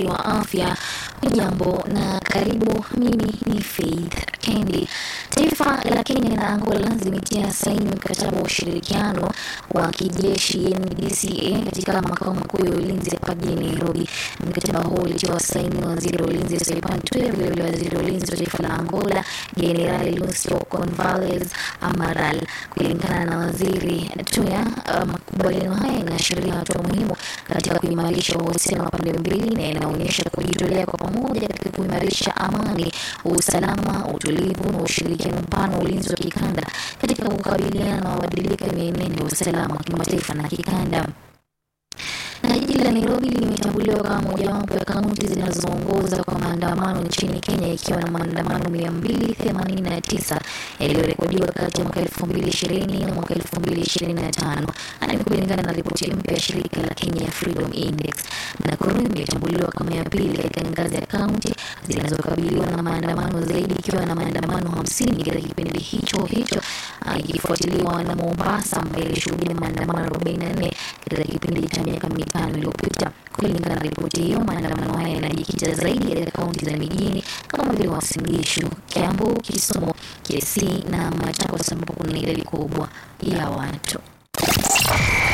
wa afya. Hujambo na karibu. Mimi ni Faith Kendi. Taifa la Kenya na Angola zimetia saini mkataba wa ushirikiano wa kijeshi NDCA katika makao makuu ya ulinzi hapa jijini Nairobi. Mkataba huo ulitiwa saini na waziri wa ulinzi Saipan Tuya, vilevile waziri wa ulinzi wa taifa la Angola Jenerali Lucio Convales Amaral. Kulingana na waziri Tuya, makubaliano haya yanaashiria hatua muhimu katika kuimarisha uhusiano wa pande mbili na yanaonyesha kujitolea kwa pamoja katika kuimarisha amani, usalama, utulivu na ushirikiano mpana wa ulinzi wa kikanda katika kukabiliana na mabadiliko ya mienendo ya usalama wa kimataifa na kikanda na jiji la Nairobi limetambuliwa kama mojawapo ya kaunti zinazoongoza kwa maandamano nchini Kenya ikiwa na maandamano 289 yaliyorekodiwa kati ya mwaka 2020 na mwaka 2025. Haya ni kulingana na ripoti mpya ya shirika la Kenya Freedom Index. Nakuru imetambuliwa kama ya pili katika ngazi ya kaunti zinazokabiliwa na maandamano zaidi ikiwa na maandamano 50 katika kipindi hicho hicho, ikifuatiliwa na Mombasa ambayo ilishuhudia maandamano 44 katika kipindi cha miaka mitano iliyopita. Kulingana na ripoti hiyo, maandamano haya yanajikita zaidi katika kaunti za mijini kama vile Uasin Gishu, Kiambu, Kisumu, Kisii na Machakos ambapo kuna idadi kubwa ya watu.